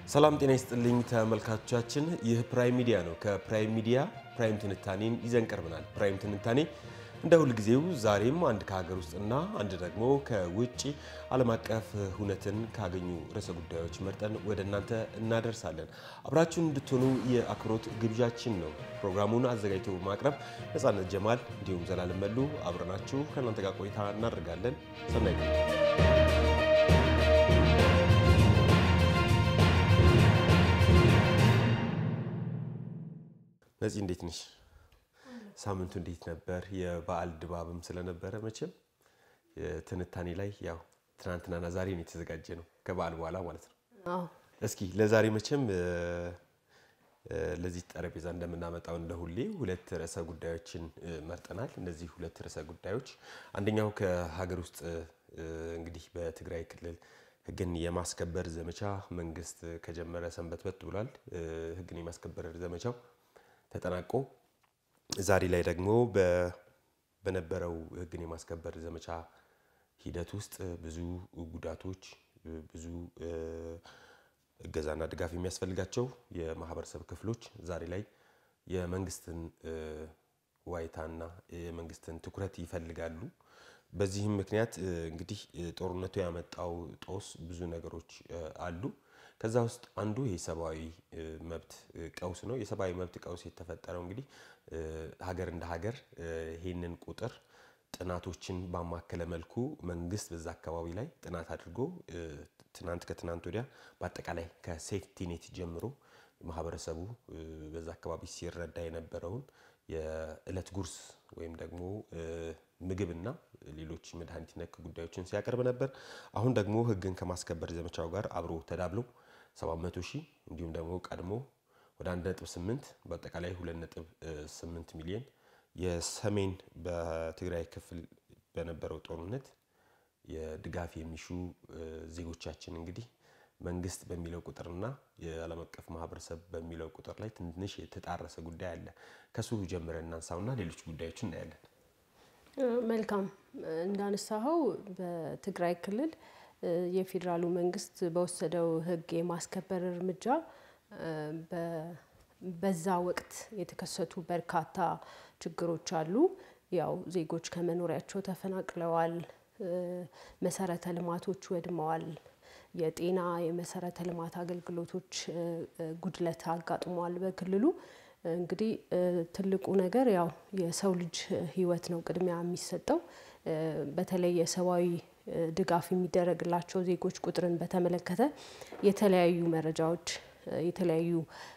ሰላም ጤና ይስጥልኝ ተመልካቾቻችን፣ ይህ ፕራይም ሚዲያ ነው። ከፕራይም ሚዲያ ፕራይም ትንታኔን ይዘን ቀርበናል። ፕራይም ትንታኔ እንደ ሁልጊዜው ዛሬም አንድ ከሀገር ውስጥና አንድ ደግሞ ከውጭ ዓለም አቀፍ ሁነትን ካገኙ ርዕሰ ጉዳዮች መርጠን ወደ እናንተ እናደርሳለን። አብራችሁን እንድትሆኑ የአክብሮት ግብዣችን ነው። ፕሮግራሙን አዘጋጅቶ በማቅረብ ነጻነት ጀማል እንዲሁም ዘላለም መሉ አብረናችሁ ከእናንተ ጋር ቆይታ እናደርጋለን። ሰናይ ነፂ እንዴት ነሽ? ሳምንቱ እንዴት ነበር? የበዓል ድባብም ስለነበረ መቼም ትንታኔ ላይ ያው ትናንትናና ዛሬ ነው የተዘጋጀ ነው ከበዓል በኋላ ማለት ነው። እስኪ ለዛሬ መቼም ለዚህ ጠረጴዛ እንደምናመጣው እንደ ሁሌ ሁለት ርዕሰ ጉዳዮችን መርጠናል። እነዚህ ሁለት ርዕሰ ጉዳዮች አንደኛው ከሀገር ውስጥ እንግዲህ በትግራይ ክልል ሕግን የማስከበር ዘመቻ መንግስት ከጀመረ ሰንበትበት ብሏል። ሕግን የማስከበር ዘመቻው ተጠናቆ ዛሬ ላይ ደግሞ በነበረው ሕግን የማስከበር ዘመቻ ሂደት ውስጥ ብዙ ጉዳቶች፣ ብዙ እገዛና ድጋፍ የሚያስፈልጋቸው የማህበረሰብ ክፍሎች ዛሬ ላይ የመንግስትን ዋይታና የመንግስትን ትኩረት ይፈልጋሉ። በዚህም ምክንያት እንግዲህ ጦርነቱ ያመጣው ጦስ ብዙ ነገሮች አሉ። ከዛ ውስጥ አንዱ የሰብአዊ መብት ቀውስ ነው። የሰብአዊ መብት ቀውስ የተፈጠረው እንግዲህ ሀገር እንደ ሀገር ይህንን ቁጥር ጥናቶችን ባማከለ መልኩ መንግስት በዛ አካባቢ ላይ ጥናት አድርጎ ትናንት ከትናንት ወዲያ በአጠቃላይ ከሴፍቲ ኔት ጀምሮ ማህበረሰቡ በዛ አካባቢ ሲረዳ የነበረውን የእለት ጉርስ ወይም ደግሞ ምግብና ሌሎች መድኃኒት ነክ ጉዳዮችን ሲያቀርብ ነበር። አሁን ደግሞ ህግን ከማስከበር ዘመቻው ጋር አብሮ ተዳብሎ 700 ሺህ እንዲሁም ደግሞ ቀድሞ ወደ 1.8 በአጠቃላይ 2.8 ሚሊዮን የሰሜን በትግራይ ክፍል በነበረው ጦርነት የድጋፍ የሚሹ ዜጎቻችን እንግዲህ መንግስት በሚለው ቁጥርና የዓለም አቀፍ ማህበረሰብ በሚለው ቁጥር ላይ ትንሽ የተጣረሰ ጉዳይ አለ። ከሱ ጀምረን እናንሳውና ሌሎች ጉዳዮች እናያለን። መልካም እንዳነሳኸው በትግራይ ክልል የፌዴራሉ መንግስት በወሰደው ህግ የማስከበር እርምጃ በዛ ወቅት የተከሰቱ በርካታ ችግሮች አሉ። ያው ዜጎች ከመኖሪያቸው ተፈናቅለዋል። መሰረተ ልማቶች ወድመዋል። የጤና የመሰረተ ልማት አገልግሎቶች ጉድለት አጋጥሟል። በክልሉ እንግዲህ ትልቁ ነገር ያው የሰው ልጅ ህይወት ነው ቅድሚያ የሚሰጠው። በተለይ የሰብአዊ ድጋፍ የሚደረግላቸው ዜጎች ቁጥርን በተመለከተ የተለያዩ መረጃዎች የተለያዩ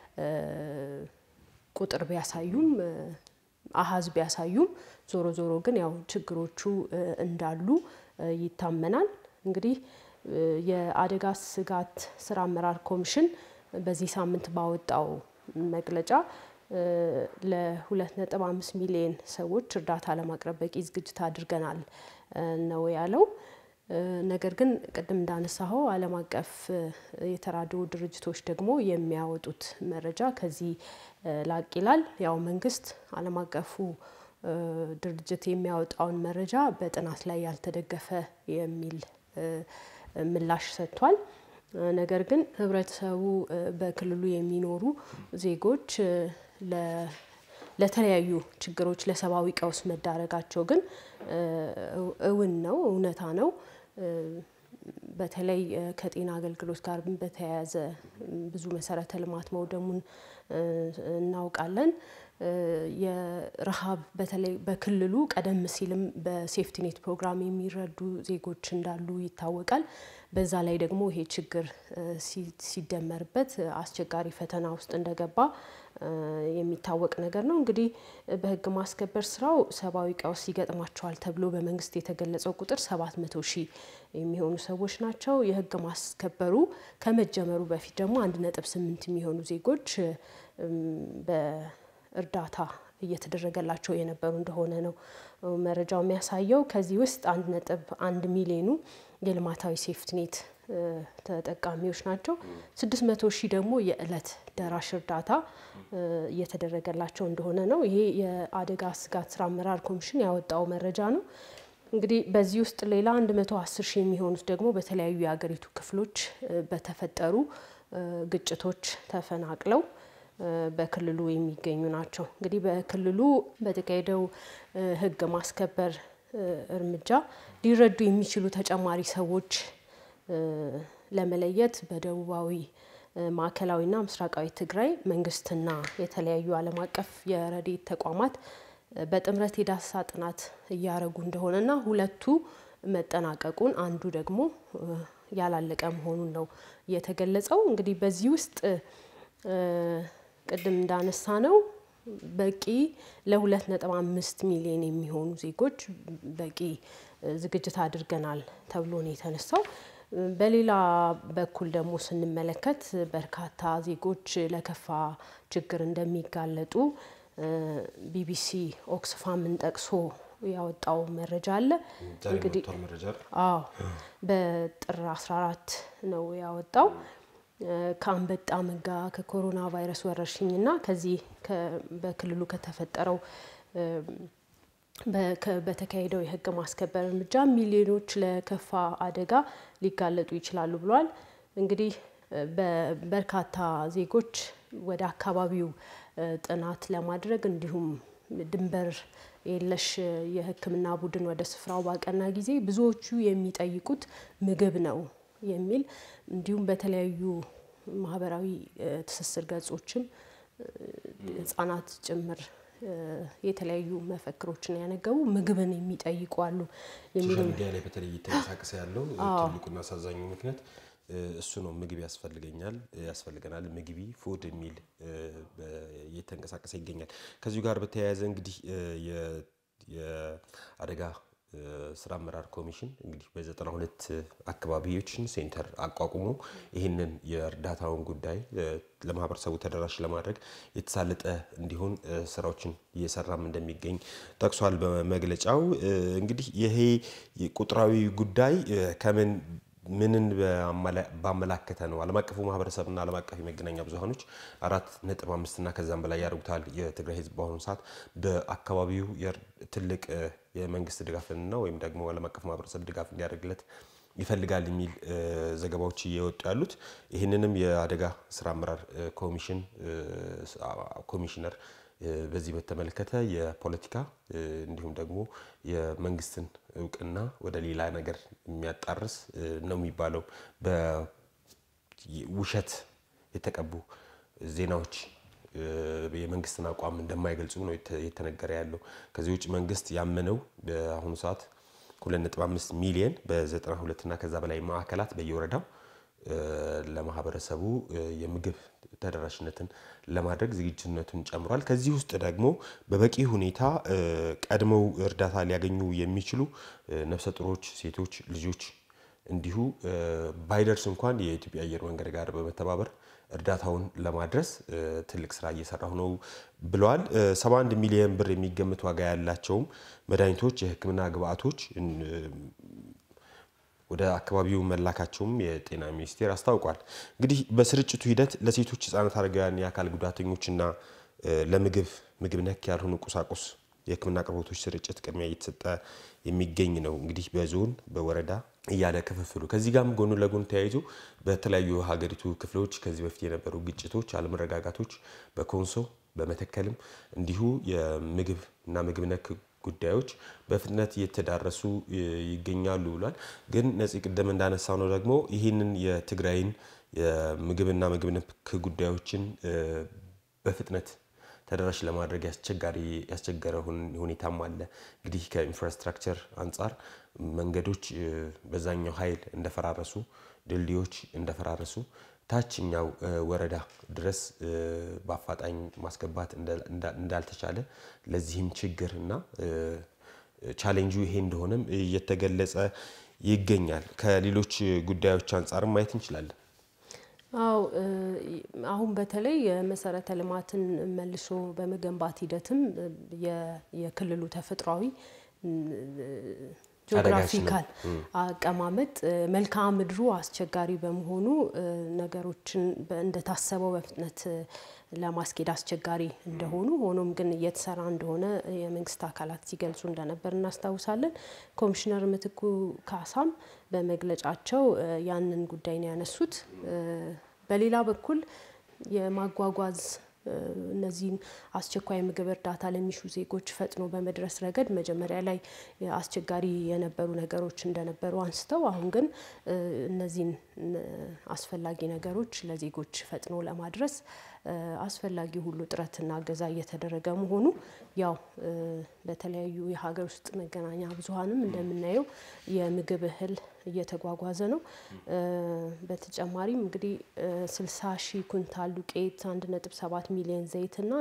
ቁጥር ቢያሳዩም አሀዝ ቢያሳዩም ዞሮ ዞሮ ግን ያው ችግሮቹ እንዳሉ ይታመናል። እንግዲህ የአደጋ ስጋት ስራ አመራር ኮሚሽን በዚህ ሳምንት ባወጣው መግለጫ ለሁለት ነጥብ አምስት ሚሊዮን ሰዎች እርዳታ ለማቅረብ በቂ ዝግጅት አድርገናል ነው ያለው። ነገር ግን ቅድም እንዳነሳኸው ዓለም አቀፍ የተራድኦ ድርጅቶች ደግሞ የሚያወጡት መረጃ ከዚህ ላቅ ይላል። ያው መንግስት ዓለም አቀፉ ድርጅት የሚያወጣውን መረጃ በጥናት ላይ ያልተደገፈ የሚል ምላሽ ሰጥቷል። ነገር ግን ህብረተሰቡ በክልሉ የሚኖሩ ዜጎች ለተለያዩ ችግሮች ለሰብአዊ ቀውስ መዳረጋቸው ግን እውን ነው፣ እውነታ ነው። በተለይ ከጤና አገልግሎት ጋር በተያያዘ ብዙ መሰረተ ልማት መውደሙን እናውቃለን። የረሃብ በተለይ በክልሉ ቀደም ሲልም በሴፍቲኔት ፕሮግራም የሚረዱ ዜጎች እንዳሉ ይታወቃል። በዛ ላይ ደግሞ ይሄ ችግር ሲደመርበት አስቸጋሪ ፈተና ውስጥ እንደገባ የሚታወቅ ነገር ነው። እንግዲህ በህግ ማስከበር ስራው ሰብአዊ ቀውስ ይገጥማቸዋል ተብሎ በመንግስት የተገለጸው ቁጥር ሰባት መቶ ሺህ የሚሆኑ ሰዎች ናቸው። የህግ ማስከበሩ ከመጀመሩ በፊት ደግሞ አንድ ነጥብ ስምንት የሚሆኑ ዜጎች በእርዳታ እየተደረገላቸው የነበሩ እንደሆነ ነው መረጃው የሚያሳየው። ከዚህ ውስጥ አንድ ነጥብ አንድ ሚሊዮኑ የልማታዊ ሴፍትኔት ተጠቃሚዎች ናቸው። ስድስት መቶ ሺህ ደግሞ የእለት ደራሽ እርዳታ እየተደረገላቸው እንደሆነ ነው። ይሄ የአደጋ ስጋት ስራ አመራር ኮሚሽን ያወጣው መረጃ ነው። እንግዲህ በዚህ ውስጥ ሌላ 110 ሺህ የሚሆኑት ደግሞ በተለያዩ የሀገሪቱ ክፍሎች በተፈጠሩ ግጭቶች ተፈናቅለው በክልሉ የሚገኙ ናቸው። እንግዲህ በክልሉ በተካሄደው ሕግ ማስከበር እርምጃ ሊረዱ የሚችሉ ተጨማሪ ሰዎች ለመለየት በደቡባዊ ማዕከላዊና ምስራቃዊ ትግራይ መንግስትና የተለያዩ ዓለም አቀፍ የረድኤት ተቋማት በጥምረት የዳሰሳ ጥናት እያደረጉ እንደሆነና ሁለቱ መጠናቀቁን አንዱ ደግሞ ያላለቀ መሆኑን ነው የተገለጸው። እንግዲህ በዚህ ውስጥ ቅድም እንዳነሳ ነው በቂ ለሁለት ነጥብ አምስት ሚሊዮን የሚሆኑ ዜጎች በቂ ዝግጅት አድርገናል ተብሎ ነው የተነሳው። በሌላ በኩል ደግሞ ስንመለከት በርካታ ዜጎች ለከፋ ችግር እንደሚጋለጡ ቢቢሲ ኦክስፋምን ጠቅሶ ያወጣው መረጃ አለ። እንግዲህ አዎ በጥር 14 ነው ያወጣው። ከአንበጣ መንጋ ከኮሮና ቫይረስ ወረርሽኝና ከዚህ በክልሉ ከተፈጠረው በተካሄደው የሕግ ማስከበር እርምጃ ሚሊዮኖች ለከፋ አደጋ ሊጋለጡ ይችላሉ ብሏል። እንግዲህ በርካታ ዜጎች ወደ አካባቢው ጥናት ለማድረግ እንዲሁም ድንበር የለሽ የሕክምና ቡድን ወደ ስፍራው ባቀና ጊዜ ብዙዎቹ የሚጠይቁት ምግብ ነው የሚል እንዲሁም በተለያዩ ማህበራዊ ትስስር ገጾችም ህጻናት ጭምር የተለያዩ መፈክሮችን ያነገቡ ምግብን የሚጠይቁ አሉ የሚሉ ሚዲያ ላይ በተለይ እየተንቀሳቀሰ ያለው ትልቁና አሳዛኙ ምክንያት እሱ ነው። ምግብ ያስፈልገኛል ያስፈልገናል ምግቢ ፉድ የሚል እየተንቀሳቀሰ ይገኛል። ከዚሁ ጋር በተያያዘ እንግዲህ የአደጋ ስራ አመራር ኮሚሽን እንግዲህ በዘጠና ሁለት አካባቢዎችን ሴንተር አቋቁሞ ይህንን የእርዳታውን ጉዳይ ለማህበረሰቡ ተደራሽ ለማድረግ የተሳለጠ እንዲሆን ስራዎችን እየሰራም እንደሚገኝ ጠቅሷል በመግለጫው። እንግዲህ ይሄ ቁጥራዊ ጉዳይ ከምን ምንን ባመላከተ ነው? ዓለም አቀፉ ማህበረሰብና ዓለም አቀፍ የመገናኛ ብዙኃኖች አራት ነጥብ አምስት እና ከዛም በላይ ያደርጉታል። የትግራይ ህዝብ በአሁኑ ሰዓት በአካባቢው ትልቅ የመንግስት ድጋፍንና ወይም ደግሞ ዓለም አቀፍ ማህበረሰብ ድጋፍ እንዲያደርግለት ይፈልጋል የሚል ዘገባዎች እየወጡ ያሉት ይህንንም የአደጋ ስራ አመራር ኮሚሽን ኮሚሽነር በዚህ በተመለከተ የፖለቲካ እንዲሁም ደግሞ የመንግስትን እውቅና ወደ ሌላ ነገር የሚያጣርስ ነው የሚባለው በውሸት የተቀቡ ዜናዎች የመንግስትን አቋም እንደማይገልጹ ነው የተነገረ ያለው። ከዚህ ውጭ መንግስት ያመነው በአሁኑ ሰዓት 2.5 ሚሊየን በ92 እና ከዛ በላይ ማዕከላት በየወረዳው ለማህበረሰቡ የምግብ ተደራሽነትን ለማድረግ ዝግጁነቱን ጨምሯል። ከዚህ ውስጥ ደግሞ በበቂ ሁኔታ ቀድመው እርዳታ ሊያገኙ የሚችሉ ነፍሰ ጡሮች፣ ሴቶች፣ ልጆች እንዲሁ ባይደርስ እንኳን የኢትዮጵያ አየር መንገድ ጋር በመተባበር እርዳታውን ለማድረስ ትልቅ ስራ እየሰራሁ ነው ብለዋል። 71 ሚሊዮን ብር የሚገምት ዋጋ ያላቸውም መድኃኒቶች፣ የሕክምና ግብአቶች ወደ አካባቢው መላካቸውም የጤና ሚኒስቴር አስታውቋል። እንግዲህ በስርጭቱ ሂደት ለሴቶች፣ ህጻናት፣ አረጋውያን፣ የአካል ጉዳተኞችና ለምግብ ምግብ ነክ ያልሆኑ ቁሳቁስ የህክምና አቅርቦቶች ስርጭት ቅድሚያ እየተሰጠ የሚገኝ ነው። እንግዲህ በዞን በወረዳ እያለ ክፍፍሉ ከዚህ ጋርም ጎኑ ለጎን ተያይዞ በተለያዩ ሀገሪቱ ክፍሎች ከዚህ በፊት የነበሩ ግጭቶች፣ አለመረጋጋቶች በኮንሶ በመተከልም እንዲሁ የምግብ እና ምግብ ነክ ጉዳዮች በፍጥነት እየተዳረሱ ይገኛሉ ብሏል። ግን ነፂ ቅደም እንዳነሳው ነው ደግሞ ይህንን የትግራይን የምግብና ምግብ ነክ ጉዳዮችን በፍጥነት ተደራሽ ለማድረግ ያስቸጋሪ ያስቸገረ ሁኔታም አለ። እንግዲህ ከኢንፍራስትራክቸር አንጻር መንገዶች በዛኛው ኃይል እንደፈራረሱ፣ ድልድዮች እንደፈራረሱ ታችኛው ወረዳ ድረስ በአፋጣኝ ማስገባት እንዳልተቻለ ለዚህም ችግር እና ቻሌንጁ ይሄ እንደሆነም እየተገለጸ ይገኛል። ከሌሎች ጉዳዮች አንጻርም ማየት እንችላለን። አው አሁን በተለይ የመሰረተ ልማትን መልሶ በመገንባት ሂደትም የክልሉ ተፈጥሯዊ ጂኦግራፊካል አቀማመጥ መልክዓ ምድሩ አስቸጋሪ በመሆኑ ነገሮችን እንደታሰበው በፍጥነት ለማስኬድ አስቸጋሪ እንደሆኑ ሆኖም ግን እየተሰራ እንደሆነ የመንግስት አካላት ሲገልጹ እንደነበር እናስታውሳለን። ኮሚሽነር ምትኩ ካሳም በመግለጫቸው ያንን ጉዳይ ነው ያነሱት። በሌላ በኩል የማጓጓዝ እነዚህን አስቸኳይ ምግብ እርዳታ ለሚሹ ዜጎች ፈጥኖ በመድረስ ረገድ መጀመሪያ ላይ አስቸጋሪ የነበሩ ነገሮች እንደነበሩ አንስተው አሁን ግን እነዚህን አስፈላጊ ነገሮች ለዜጎች ፈጥኖ ለማድረስ አስፈላጊ ሁሉ ጥረትና እገዛ እየተደረገ መሆኑ ያው በተለያዩ የሀገር ውስጥ መገናኛ ብዙኃንም እንደምናየው የምግብ እህል እየተጓጓዘ ነው። በተጨማሪም እንግዲህ 60 ሺህ ኩንታል ዱቄት፣ 1.7 ሚሊዮን ዘይትና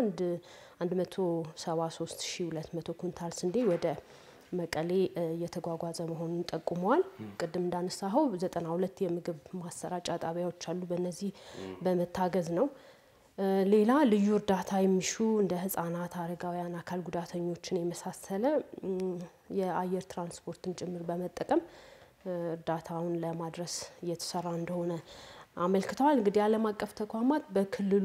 173 ሺህ 200 ኩንታል ስንዴ ወደ መቀሌ እየተጓጓዘ መሆኑን ጠቁመዋል። ቅድም እንዳነሳኸው 92 የምግብ ማሰራጫ ጣቢያዎች አሉ። በእነዚህ በመታገዝ ነው። ሌላ ልዩ እርዳታ የሚሹ እንደ ህጻናት፣ አረጋውያን፣ አካል ጉዳተኞችን የመሳሰለ የአየር ትራንስፖርትን ጭምር በመጠቀም እርዳታውን ለማድረስ እየተሰራ እንደሆነ አመልክተዋል። እንግዲህ ዓለም አቀፍ ተቋማት በክልሉ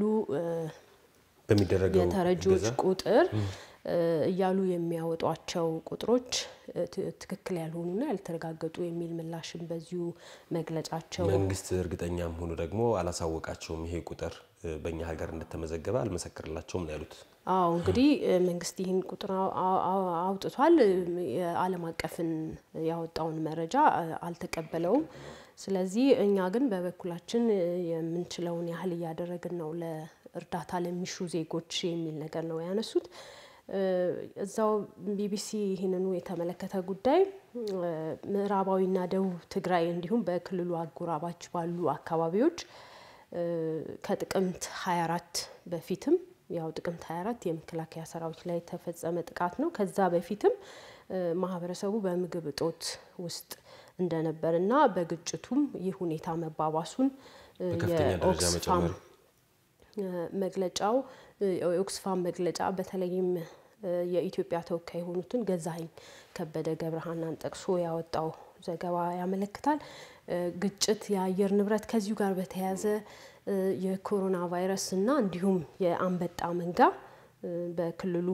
በሚደረገው የተረጂዎች ቁጥር እያሉ የሚያወጧቸው ቁጥሮች ትክክል ያልሆኑና ያልተረጋገጡ የሚል ምላሽም በዚሁ መግለጫቸው መንግስት እርግጠኛም ሆኖ ደግሞ አላሳወቃቸውም። ይሄ ቁጥር በእኛ ሀገር እንደተመዘገበ አልመሰክርላቸውም ነው ያሉት። አዎ እንግዲህ መንግስት ይህን ቁጥር አውጥቷል። የዓለም አቀፍን ያወጣውን መረጃ አልተቀበለውም። ስለዚህ እኛ ግን በበኩላችን የምንችለውን ያህል እያደረግን ነው ለእርዳታ ለሚሹ ዜጎች የሚል ነገር ነው ያነሱት። እዛው ቢቢሲ ይህንኑ የተመለከተ ጉዳይ ምዕራባዊና ደቡብ ትግራይ እንዲሁም በክልሉ አጎራባች ባሉ አካባቢዎች ከጥቅምት 24 በፊትም ያው ጥቅምት 24 የመከላከያ ሰራዊት ላይ የተፈጸመ ጥቃት ነው። ከዛ በፊትም ማህበረሰቡ በምግብ እጦት ውስጥ እንደነበር እና በግጭቱም ይህ ሁኔታ መባባሱን በከፍተኛ ደረጃ የኦክስፋም መጨመር መግለጫው የኦክስፋም መግለጫ በተለይም የኢትዮጵያ ተወካይ የሆኑትን ገዛኸኝ ከበደ ገብረሃናን ጠቅሶ ያወጣው ዘገባ ያመለክታል። ግጭት፣ የአየር ንብረት ከዚሁ ጋር በተያያዘ የኮሮና ቫይረስ እና እንዲሁም የአንበጣ መንጋ በክልሉ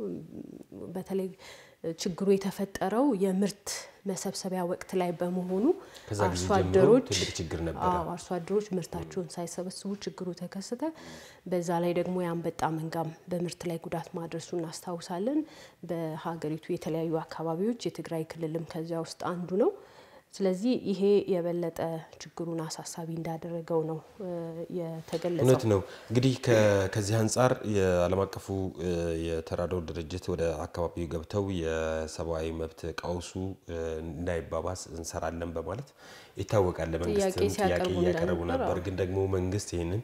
በተለይ ችግሩ የተፈጠረው የምርት መሰብሰቢያ ወቅት ላይ በመሆኑ ከዛ ጊዜ አርሶ ጀምሮ አደሮች ትልቅ ችግር ነበረ። አዎ አርሶ አደሮች ምርታቸውን ሳይሰበስቡ ችግሩ ተከሰተ። በዛ ላይ ደግሞ የአንበጣ መንጋም በምርት ላይ ጉዳት ማድረሱ እናስታውሳለን። በሀገሪቱ የተለያዩ አካባቢዎች የትግራይ ክልልም ከዚያ ውስጥ አንዱ ነው። ስለዚህ ይሄ የበለጠ ችግሩን አሳሳቢ እንዳደረገው ነው እ የተገለጸው። እውነት ነው። እንግዲህ ከ- ከዚህ አንጻር የዓለም አቀፉ እ የተራድኦ ድርጅት ወደ አካባቢው ገብተው የሰብአዊ መብት ቀውሱ እ እንዳይባባስ እንሰራለን በማለት ይታወቃል። ለመንግስትም ጥያቄ ጥያቄ ሲያቀርቡ እያቀረቡ እንደነበር፣ ነበር። አዎ። ግን ደግሞ መንግስት ይህንን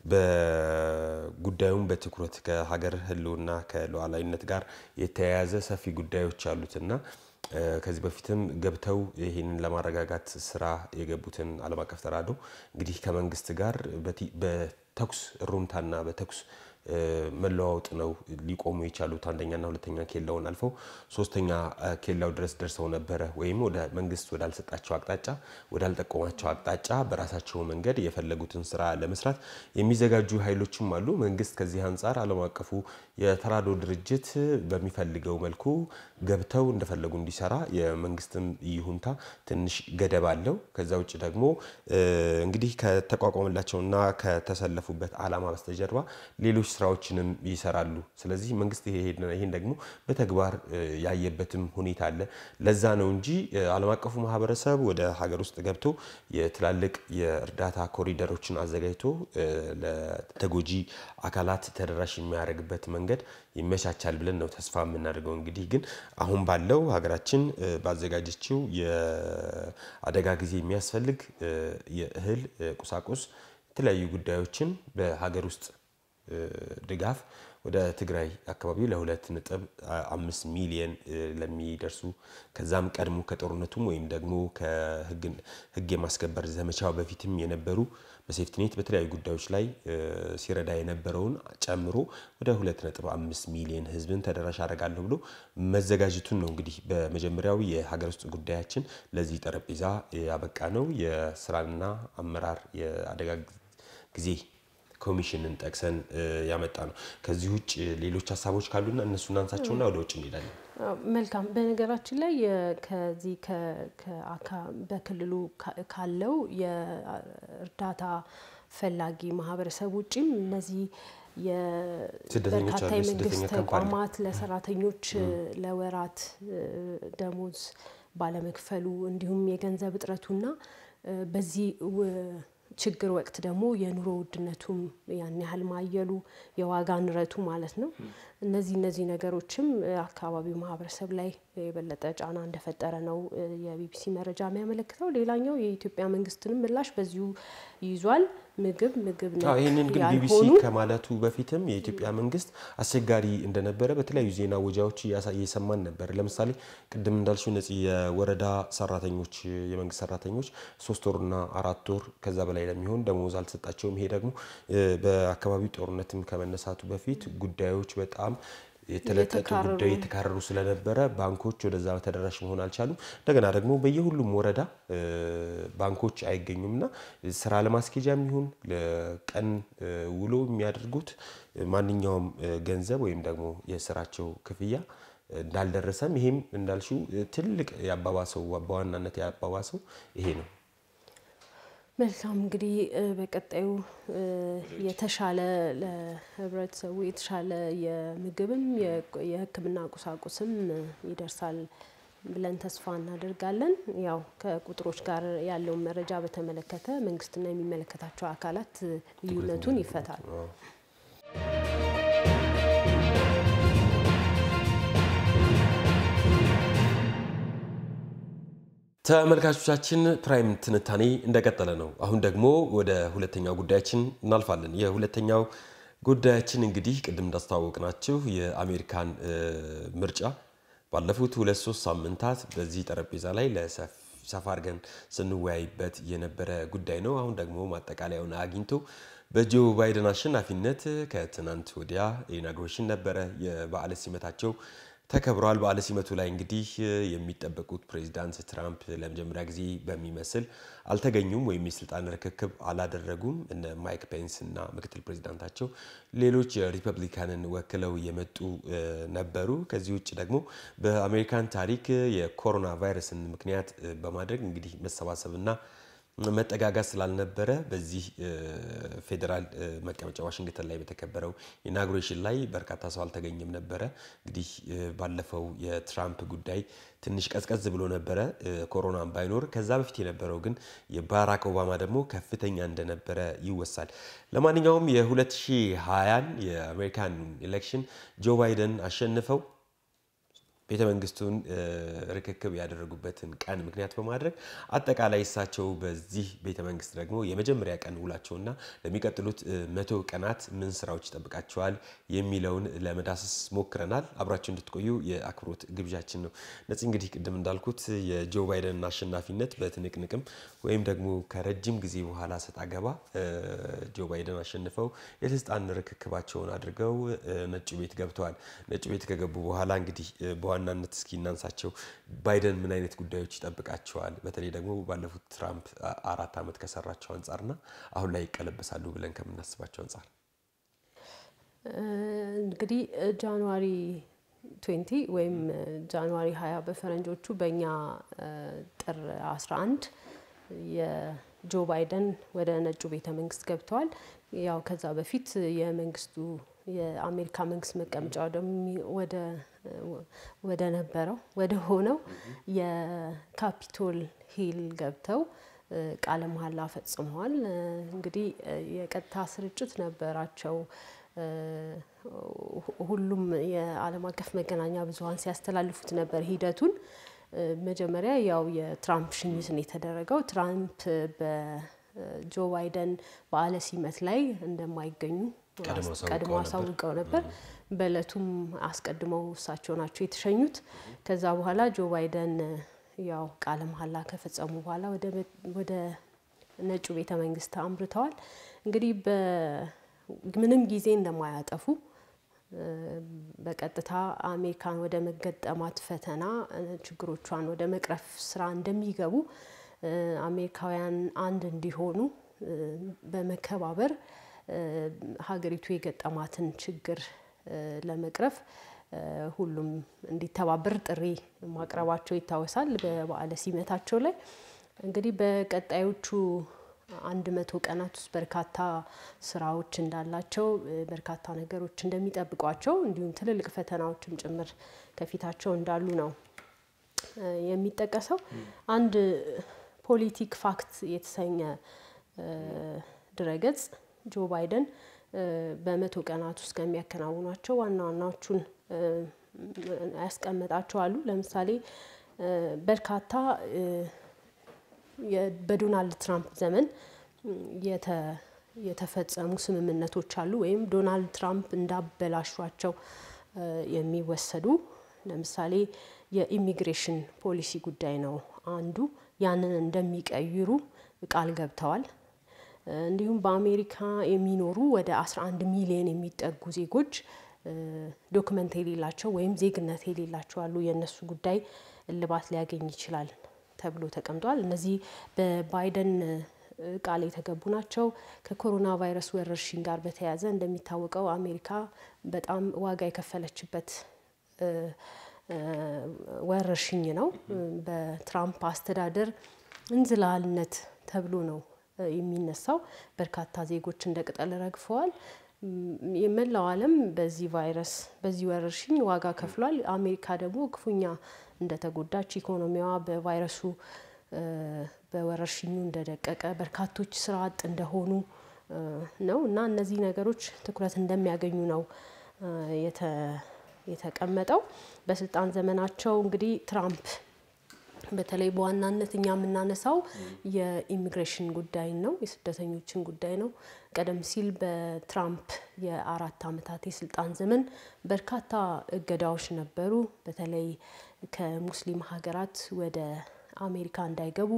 በጉዳዩም በትኩረት ከሀገር ሕልውና ከሉዓላዊነት ጋር የተያያዘ ሰፊ ጉዳዮች አሉትና እ ከዚህ በፊትም ገብተው ይህንን ለማረጋጋት ስራ የገቡትን ዓለም አቀፍ ተራድኦ እንግዲህ ከመንግስት ጋር በቲ- በተኩስ እሩምታና በተኩስ እ መለዋወጥ ነው ሊቆሙ የቻሉት። አንደኛና ሁለተኛ ኬላውን አልፈው ሶስተኛ እ ኬላው ድረስ ደርሰው ነበረ። ወይም ወደ መንግስት ወዳልሰጣቸው አቅጣጫ ወዳልጠቆማቸው አቅጣጫ በራሳቸው መንገድ የፈለጉትን ስራ ለመስራት የሚዘጋጁ ኃይሎችም አሉ። መንግስት ከዚህ አንጻር ዓለም አቀፉ የተራድኦ ድርጅት በሚፈልገው መልኩ ገብተው እንደፈለጉ እንዲሰራ የመንግስትም ይሁንታ ትንሽ ገደብ አለው። ከዛ ውጭ ደግሞ እ እንግዲህ ከተቋቋመላቸውና ከተሰለፉበት ዓላማ በስተጀርባ ሌሎች ስራዎችንም ይሰራሉ። ስለዚህ መንግስት ይሄ- ይሄን ደግሞ በተግባር እ ያየበትም ሁኔታ አለ። ለዛ ነው እንጂ እ ዓለም አቀፉ ማህበረሰብ ወደ ሀገር ውስጥ ገብቶ የትላልቅ የእርዳታ ኮሪደሮችን አዘጋጅቶ እ ለተጎጂ አካላት ተደራሽ የሚያደርግበት መንገድ ይመቻቻል ብለን ነው ተስፋ የምናደርገው። እንግዲህ ግን አሁን ባለው ሀገራችን እ ባዘጋጀችው የአደጋ ጊዜ የሚያስፈልግ እ የእህል እ ቁሳቁስ የተለያዩ ጉዳዮችን በሀገር ውስጥ እ ድጋፍ ወደ ትግራይ አካባቢ ለሁለት ነጥብ አምስት ሚሊየን እ ለሚደርሱ ከዛም ቀድሞ ከጦርነቱም ወይም ደግሞ ከህግ የማስከበር ዘመቻው በፊትም የነበሩ በሴፍቲኔት በተለያዩ ጉዳዮች ላይ እ ሲረዳ የነበረውን ጨምሮ ወደ ሁለት ነጥብ አምስት ሚሊየን ህዝብን ተደራሽ አደርጋለሁ ብሎ መዘጋጀቱን ነው እንግዲህ በመጀመሪያው የሀገር ውስጥ ጉዳያችን ለዚህ ጠረጴዛ ያበቃ ነው። የስራና አመራር የአደጋ ጊዜ ኮሚሽንን ጠቅሰን እ ያመጣ ነው። ከዚህ ውጭ ሌሎች ሀሳቦች ካሉና እነሱን አንሳቸውና ወደ ውጭ እንሄዳለን። አዎ፣ መልካም። በነገራችን ላይ የ- ከዚህ ከ- ከአካ- በክልሉ ካ- ካለው የእርዳታ ፈላጊ ማህበረሰብ ውጭም እነዚህ ስደተኞች የበርካታ አሉ፣ የመንግስት የስደተኛ ካምፕ አለ። ተቋማት ለሰራተኞች ለወራት ደሞዝ ባለመክፈሉ እንዲሁም የገንዘብ እጥረቱና በዚህ ው- ችግር ወቅት ደግሞ የኑሮ ውድነቱም ያን ያህል ማየሉ የዋጋ ንረቱ ማለት ነው። እነዚህ እነዚህ ነገሮችም አካባቢው ማህበረሰብ ላይ የበለጠ ጫና እንደፈጠረ ነው የቢቢሲ መረጃ የሚያመለክተው። ሌላኛው የኢትዮጵያ መንግስትንም ምላሽ በዚሁ ይዟል። ምግብ ምግብ አዎ፣ ነክ ይህንን ግን ቢቢሲ ያልሆኑ ከማለቱ በፊትም የኢትዮጵያ መንግስት አስቸጋሪ እንደነበረ በተለያዩ ዜና ወጃዎች እያሳ- እየሰማን ነበር። ለምሳሌ ቅድም እንዳልሽው እነዚህ የወረዳ ሰራተኞች የመንግስት ሰራተኞች ሶስት ወርና አራት ወር ከዛ በላይ ለሚሆን ደሞዝ አልተሰጣቸውም። ይሄ ደግሞ እ፣ በአካባቢው ጦርነትም ከመነሳቱ በፊት ጉዳዮች በጣም የተለጠጡ የተካረሩ ጉዳይ የተካረሩ ስለነበረ ባንኮች ወደዛ ተደራሽ መሆን አልቻሉም። እንደገና ደግሞ በየሁሉም ወረዳ እ፣ ባንኮች አይገኙም እና ስራ ለማስኬጃም ይሁን ለቀን እ፣ ውሎ የሚያደርጉት ማንኛውም እ፣ ገንዘብ ወይም ደግሞ የስራቸው ክፍያ እንዳልደረሰም ይሄም እንዳልሽው እ፣ ትልቅ ያባባሰው በዋናነት ያባባሰው ይሄ ነው። መልካም እንግዲህ እ፣ በቀጣዩ እ፣ የተሻለ ለህብረተሰቡ የተሻለ የምግብም የ- የሕክምና ቁሳቁስም እ፣ ይደርሳል ብለን ተስፋ እናደርጋለን። ያው ከቁጥሮች ጋር ያለውን መረጃ በተመለከተ መንግስትና የሚመለከታቸው አካላት እ፣ ልዩነቱን ይፈታሉ። አዎ። ተመልካቾቻችን ፕራይም ትንታኔ እንደቀጠለ ነው። አሁን ደግሞ ወደ ሁለተኛው ጉዳያችን እናልፋለን። የሁለተኛው ጉዳያችን እንግዲህ ቅድም እንዳስተዋወቅናችሁ የአሜሪካን እ፣ ምርጫ ባለፉት ሁለት ሶስት ሳምንታት በዚህ ጠረጴዛ ላይ ለሰፍ ሰፋ አድርገን ስንወያይበት የነበረ ጉዳይ ነው። አሁን ደግሞ ማጠቃለያውን አግኝቶ በጆ ባይደን አሸናፊነት ከትናንት ወዲያ ኢናጉሬሽን ነበረ። የበዓለ ሲመታቸው ተከብሯል። በዓለ ሲመቱ ላይ እንግዲህ የሚጠበቁት ፕሬዚዳንት ትራምፕ ለመጀመሪያ ጊዜ በሚመስል አልተገኙም ወይም የስልጣን ርክክብ አላደረጉም። እነ ማይክ ፔንስ እና ምክትል ፕሬዚዳንታቸው ሌሎች የሪፐብሊካንን ወክለው የመጡ እ፣ ነበሩ። ከዚህ ውጭ ደግሞ በአሜሪካን ታሪክ የኮሮና ቫይረስን ምክንያት እ፣ በማድረግ እንግዲህ መሰባሰብና መጠጋጋት ስላልነበረ በዚህ እ፣ ፌዴራል እ፣ መቀመጫ ዋሽንግተን ላይ በተከበረው ኢናጉሬሽን ላይ በርካታ ሰው አልተገኘም ነበረ። እንግዲህ እ፣ ባለፈው የትራምፕ ጉዳይ ትንሽ ቀዝቀዝ ብሎ ነበረ እ፣ ኮሮናም ባይኖር። ከዛ በፊት የነበረው ግን የባራክ ኦባማ ደግሞ ከፍተኛ እንደነበረ ይወሳል። ለማንኛውም የ2020 የአሜሪካን ኤሌክሽን ጆ ባይደን አሸንፈው ቤተ መንግስቱን እ፣ ርክክብ ያደረጉበትን ቀን ምክንያት በማድረግ አጠቃላይ እሳቸው በዚህ ቤተ መንግስት ደግሞ የመጀመሪያ ቀን ውላቸውና ለሚቀጥሉት እ፣ መቶ ቀናት ምን ስራዎች ይጠብቃቸዋል የሚለውን ለመዳሰስ ሞክረናል። አብራችሁ እንድትቆዩ የአክብሮት ግብዣችን ነው። ነፂ እንግዲህ ቅድም እንዳልኩት የጆ ባይደን አሸናፊነት በትንቅንቅም ወይም ደግሞ ከረጅም ጊዜ በኋላ ሰጥ አገባ እ፣ ጆ ባይደን አሸንፈው የስልጣን ርክክባቸውን አድርገው እ፣ ነጩ ቤት ገብተዋል። ነጩ ቤት ከገቡ በኋላ እንግዲህ እ፣ በዋናነት እስኪ እናንሳቸው። ባይደን ምን አይነት ጉዳዮች ይጠብቃቸዋል? በተለይ ደግሞ ባለፉት ትራምፕ አ- አራት ዓመት ከሰራቸው አንጻርና አሁን ላይ ይቀለበሳሉ ብለን ከምናስባቸው አንጻር እንግዲህ ጃንዋሪ 20 ወይም ጃንዋሪ 20 በፈረንጆቹ በእኛ እ፣ ጥር 11 የጆ ባይደን ወደ ነጩ ቤተ መንግስት ገብተዋል። ያው ከዛ በፊት የመንግስቱ የአሜሪካ መንግስት መቀመጫ ወደሚ- ወደ ወደ ነበረው ወደ ሆነው የካፒቶል ሂል ገብተው እ፣ ቃለ መሀላ ፈጽመዋል። እ፣ እንግዲህ እ፣ የቀጥታ ስርጭት ነበራቸው። እ፣ ሁሉም የዓለም አቀፍ መገናኛ ብዙኃን ሲያስተላልፉት ነበር ሂደቱን። እ፣ መጀመሪያ ያው የትራምፕ ሽኝት ነው የተደረገው። ትራምፕ በጆ ባይደን በዓለ ሲመት ላይ እንደማይገኙ ቀድመው አሳውቀው ቀድሞ ነበር። አሳውቀው ነበር። በእለቱም አስቀድመው እሳቸው ናቸው የተሸኙት። ከዛ በኋላ ጆ ባይደን ያው ቃለ መሀላ ከፈጸሙ በኋላ ወደ ቤት- ወደ ነጩ ቤተ መንግስት አምርተዋል። እንግዲህ በምንም ጊዜ እንደማያጠፉ እ፣ በቀጥታ አሜሪካን ወደ መገጠማት ፈተና እ፣ ችግሮቿን ወደ መቅረፍ ስራ እንደሚገቡ እ፣ አሜሪካውያን አንድ እንዲሆኑ እ፣ በመከባበር እ፣ ሀገሪቱ የገጠማትን ችግር እ፣ ለመቅረፍ እ፣ ሁሉም እንዲተባበር ጥሪ ማቅረባቸው ይታወሳል። በበዓለ ሲመታቸው ላይ እንግዲህ በቀጣዮቹ አንድ መቶ ቀናት ውስጥ በርካታ ስራዎች እንዳላቸው በርካታ ነገሮች እንደሚጠብቋቸው እንዲሁም ትልልቅ ፈተናዎችም ጭምር ከፊታቸው እንዳሉ ነው የሚጠቀሰው። አንድ ፖሊቲክ ፋክት የተሰኘ ድረገጽ ጆ ባይደን በመቶ ቀናት ውስጥ ከሚያከናውኗቸው ዋና ዋናዎቹን ያስቀመጣቸው አሉ። ለምሳሌ በርካታ በዶናልድ ትራምፕ ዘመን የተፈጸሙ ስምምነቶች አሉ ወይም ዶናልድ ትራምፕ እንዳበላሿቸው የሚወሰዱ ለምሳሌ የኢሚግሬሽን ፖሊሲ ጉዳይ ነው አንዱ። ያንን እንደሚቀይሩ ቃል ገብተዋል። እንዲሁም በአሜሪካ የሚኖሩ ወደ 11 ሚሊዮን የሚጠጉ ዜጎች ዶክመንት የሌላቸው ወይም ዜግነት የሌላቸው አሉ። የእነሱ ጉዳይ እልባት ሊያገኝ ይችላል ተብሎ ተቀምጧል። እነዚህ በባይደን ቃል የተገቡ ናቸው። ከኮሮና ቫይረስ ወረርሽኝ ጋር በተያያዘ እንደሚታወቀው አሜሪካ በጣም ዋጋ የከፈለችበት ወረርሽኝ ነው። በትራምፕ አስተዳደር እንዝላልነት ተብሎ ነው የሚነሳው። በርካታ ዜጎች እንደ ቅጠል ረግፈዋል። የመላው ዓለም በዚህ ቫይረስ በዚህ ወረርሽኝ ዋጋ ከፍሏል። አሜሪካ ደግሞ ክፉኛ እንደተጎዳች ኢኮኖሚዋ በቫይረሱ በወረርሽኙ እንደደቀቀ በርካቶች ስራ አጥ እንደሆኑ ነው እና እነዚህ ነገሮች ትኩረት እንደሚያገኙ ነው የተቀመጠው። በስልጣን ዘመናቸው እንግዲህ ትራምፕ በተለይ በዋናነት እኛ የምናነሳው የኢሚግሬሽን ጉዳይን ነው፣ የስደተኞችን ጉዳይ ነው። ቀደም ሲል በትራምፕ የአራት ዓመታት የስልጣን ዘመን በርካታ እገዳዎች ነበሩ። በተለይ ከሙስሊም ሀገራት ወደ አሜሪካ እንዳይገቡ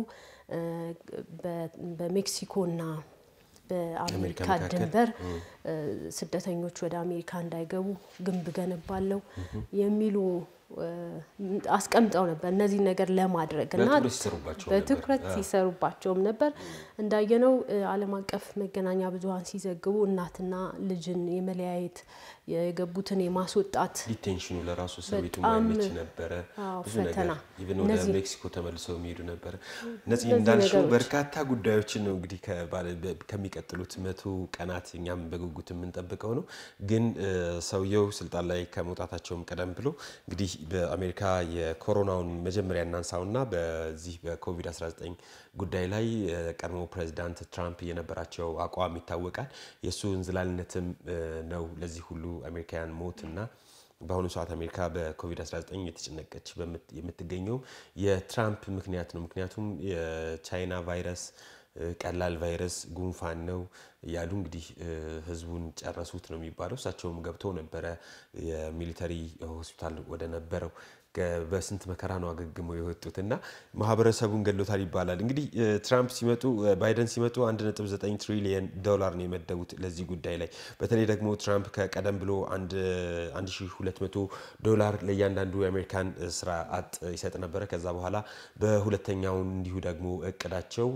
በሜክሲኮና በአሜሪካ ድንበር ስደተኞች ወደ አሜሪካ እንዳይገቡ ግንብ ገነባለው የሚሉ አስቀምጠው ነበር። እነዚህ ነገር ለማድረግ እና በትኩረት ሲሰሩባቸውም ነበር። እንዳየነው ዓለም አቀፍ መገናኛ ብዙኃን ሲዘግቡ እናትና ልጅን የመለያየት የገቡትን የማስወጣት ዲቴንሽኑ ለራሱ ሰዊቱ ማይመች ነበረ። ብዙ ነገር ኢቨን ወደ ሜክሲኮ ተመልሰው የሚሄዱ ነበረ። እነዚህ እንዳልሽው በርካታ ጉዳዮችን ነው እንግዲህ ከሚቀጥሉት መቶ ቀናት እኛም በጉጉት የምንጠብቀው ነው። ግን ሰውየው ስልጣን ላይ ከመውጣታቸውም ቀደም ብሎ እንግዲህ በአሜሪካ የኮሮናውን መጀመሪያ እናንሳውና በዚህ በኮቪድ-19 ጉዳይ ላይ ቀድሞ ፕሬዚዳንት ትራምፕ የነበራቸው አቋም ይታወቃል። የእሱ እንዝላልነትም ነው ለዚህ ሁሉ አሜሪካውያን ሞት እና በአሁኑ ሰዓት አሜሪካ በኮቪድ-19 የተጨነቀች የምትገኘው የትራምፕ ምክንያት ነው። ምክንያቱም የቻይና ቫይረስ ቀላል ቫይረስ ጉንፋን ነው እያሉ እንግዲህ ህዝቡን ጨረሱት ነው የሚባለው። እሳቸውም ገብተው ነበረ የሚሊተሪ ሆስፒታል ወደ ነበረው በስንት መከራ ነው አገግመው የወጡት እና ማህበረሰቡን ገድሎታል ይባላል። እንግዲህ ትራምፕ ሲመጡ ባይደን ሲመጡ 1.9 ትሪሊየን ዶላር ነው የመደቡት ለዚህ ጉዳይ ላይ። በተለይ ደግሞ ትራምፕ ከቀደም ብሎ 1200 ዶላር ለእያንዳንዱ የአሜሪካን ስራ አጥ ይሰጥ ነበረ። ከዛ በኋላ በሁለተኛው እንዲሁ ደግሞ እቅዳቸው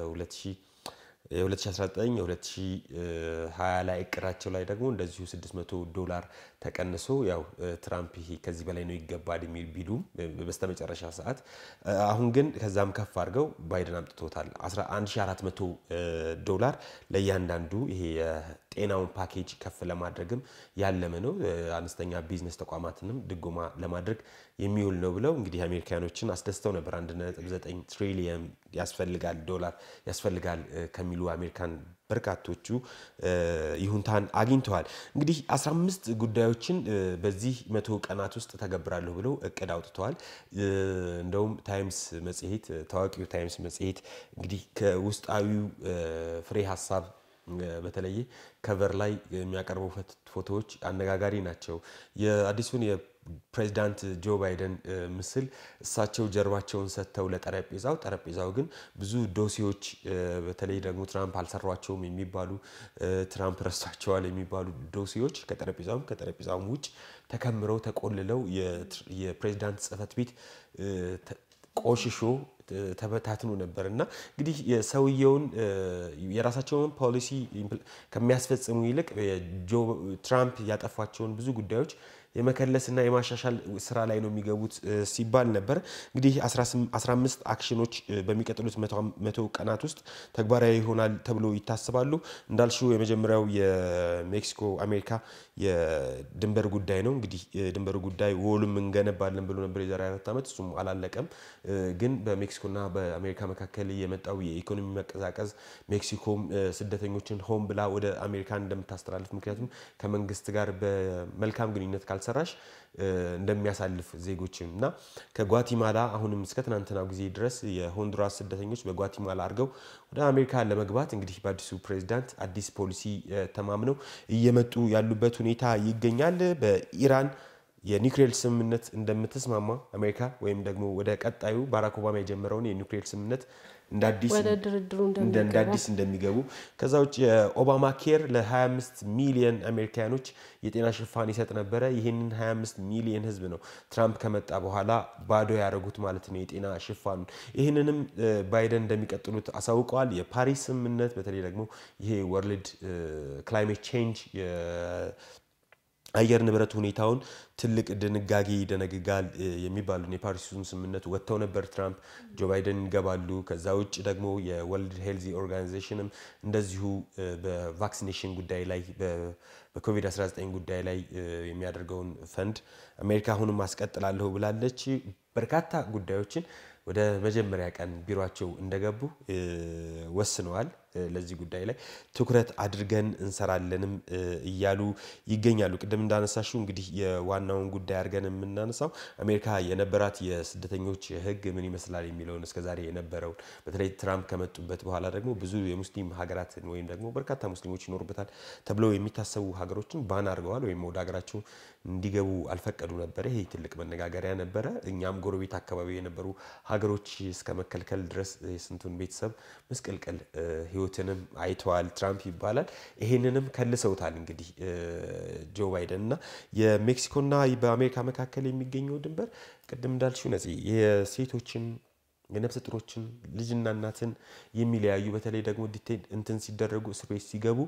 2019 2020 ላይ እቅዳቸው ላይ ደግሞ እንደዚሁ 600 ዶላር ተቀንሶ ያው ትራምፕ ይሄ ከዚህ በላይ ነው ይገባል የሚል ቢሉም በስተመጨረሻ ሰዓት አሁን ግን ከዛም ከፍ አድርገው ባይደን አምጥቶታል። 1400 ዶላር ለእያንዳንዱ ይሄ የጤናውን ፓኬጅ ከፍ ለማድረግም ያለመ ነው። አነስተኛ ቢዝነስ ተቋማትንም ድጎማ ለማድረግ የሚውል ነው ብለው እንግዲህ አሜሪካኖችን አስደስተው ነበር። 1.9 ትሪሊየን ያስፈልጋል ዶላር ያስፈልጋል ከሚሉ አሜሪካን በርካቶቹ ይሁንታን አግኝተዋል። እንግዲህ 15 ጉዳዮችን በዚህ መቶ ቀናት ውስጥ ተገብራለሁ ብለው እቅድ አውጥተዋል። እንደውም ታይምስ መጽሔት ታዋቂው ታይምስ መጽሔት እንግዲህ ከውስጣዊው ፍሬ ሀሳብ በተለየ ከቨር ላይ የሚያቀርበው ፎቶዎች አነጋጋሪ ናቸው። የአዲሱን የፕሬዚዳንት ጆ ባይደን ምስል እሳቸው ጀርባቸውን ሰጥተው ለጠረጴዛው ጠረጴዛው ግን ብዙ ዶሴዎች በተለይ ደግሞ ትራምፕ አልሰሯቸውም የሚባሉ ትራምፕ ረስቷቸዋል የሚባሉ ዶሴዎች ከጠረጴዛውም ከጠረጴዛውም ውጭ ተከምረው ተቆልለው የፕሬዚዳንት ጽሕፈት ቤት ቆሽሾ ተበታትኖ ነበር እና እንግዲህ የሰውየውን የራሳቸውን ፖሊሲ ከሚያስፈጽሙ ይልቅ ትራምፕ ያጠፏቸውን ብዙ ጉዳዮች የመከለስና የማሻሻል ስራ ላይ ነው የሚገቡት ሲባል ነበር። እንግዲህ 15 አክሽኖች በሚቀጥሉት መቶ ቀናት ውስጥ ተግባራዊ ይሆናል ተብሎ ይታሰባሉ። እንዳልሽው የመጀመሪያው የሜክሲኮ አሜሪካ የድንበር ጉዳይ ነው። እንግዲህ የድንበሩ ጉዳይ ወሉም እንገነባለን ብሎ ነበር የዛሬ አራት ዓመት እሱም አላለቀም። ግን በሜክሲኮና በአሜሪካ መካከል የመጣው የኢኮኖሚ መቀዛቀዝ ሜክሲኮም ስደተኞችን ሆን ብላ ወደ አሜሪካ እንደምታስተላልፍ ምክንያቱም ከመንግስት ጋር በመልካም ግንኙነት ካልሰራሽ እንደሚያሳልፍ ዜጎችን እና ከጓቲማላ አሁንም እስከ ትናንትናው ጊዜ ድረስ የሆንዱራስ ስደተኞች በጓቲማላ አድርገው ወደ አሜሪካ ለመግባት እንግዲህ በአዲሱ ፕሬዚዳንት አዲስ ፖሊሲ ተማምነው እየመጡ ያሉበት ሁኔታ ይገኛል። በኢራን የኒውክሌር ስምምነት እንደምትስማማ አሜሪካ ወይም ደግሞ ወደ ቀጣዩ ባራክ ኦባማ የጀመረውን የኒውክሌር ስምምነት እንደ አዲስ እንደሚገቡ ከዛ ውጭ የኦባማ ኬር ለ25 ሚሊየን አሜሪካኖች የጤና ሽፋን ይሰጥ ነበረ። ይህንን 25 ሚሊየን ህዝብ ነው ትራምፕ ከመጣ በኋላ ባዶ ያደረጉት ማለት ነው የጤና ሽፋኑን። ይህንንም ባይደን እንደሚቀጥሉት አሳውቀዋል። የፓሪስ ስምምነት በተለይ ደግሞ ይሄ ወርልድ ክላይሜት ቼንጅ አየር ንብረት ሁኔታውን ትልቅ ድንጋጌ ይደነግጋል የሚባሉን የፓሪሱን ስምምነት ወጥተው ነበር። ትራምፕ ጆ ባይደን ይገባሉ። ከዛ ውጭ ደግሞ የወርልድ ሄልዚ ኦርጋናይዜሽንም እንደዚሁ በቫክሲኔሽን ጉዳይ ላይ በኮቪድ-19 ጉዳይ ላይ የሚያደርገውን ፈንድ አሜሪካ አሁንም አስቀጥላለሁ ብላለች። በርካታ ጉዳዮችን ወደ መጀመሪያ ቀን ቢሮቸው እንደገቡ ወስነዋል። ለዚህ ጉዳይ ላይ ትኩረት አድርገን እንሰራለንም እያሉ ይገኛሉ። ቅድም እንዳነሳሽው እንግዲህ የዋናውን ጉዳይ አድርገን የምናነሳው አሜሪካ የነበራት የስደተኞች ሕግ ምን ይመስላል የሚለውን እስከዛሬ የነበረውን በተለይ ትራምፕ ከመጡበት በኋላ ደግሞ ብዙ የሙስሊም ሀገራትን ወይም ደግሞ በርካታ ሙስሊሞች ይኖሩበታል ተብለው የሚታሰቡ ሀገሮችን ባን አድርገዋል ወይም ወደ ሀገራቸው እንዲገቡ አልፈቀዱ ነበረ። ይሄ ትልቅ መነጋገሪያ ነበረ። እኛም ጎረቤት አካባቢ የነበሩ ሀገሮች እስከ መከልከል ድረስ የስንቱን ቤተሰብ ምስቅልቅል ህይወትንም አይተዋል። ትራምፕ ይባላል። ይሄንንም ከልሰውታል። እንግዲህ ጆ ባይደን እና የሜክሲኮና በአሜሪካ መካከል የሚገኘው ድንበር ቅድም እንዳልሽው ነፂ የሴቶችን የነፍሰ ጡሮችን ልጅና እናትን የሚለያዩ በተለይ ደግሞ ዲቴል እንትን ሲደረጉ እስር ቤት ሲገቡ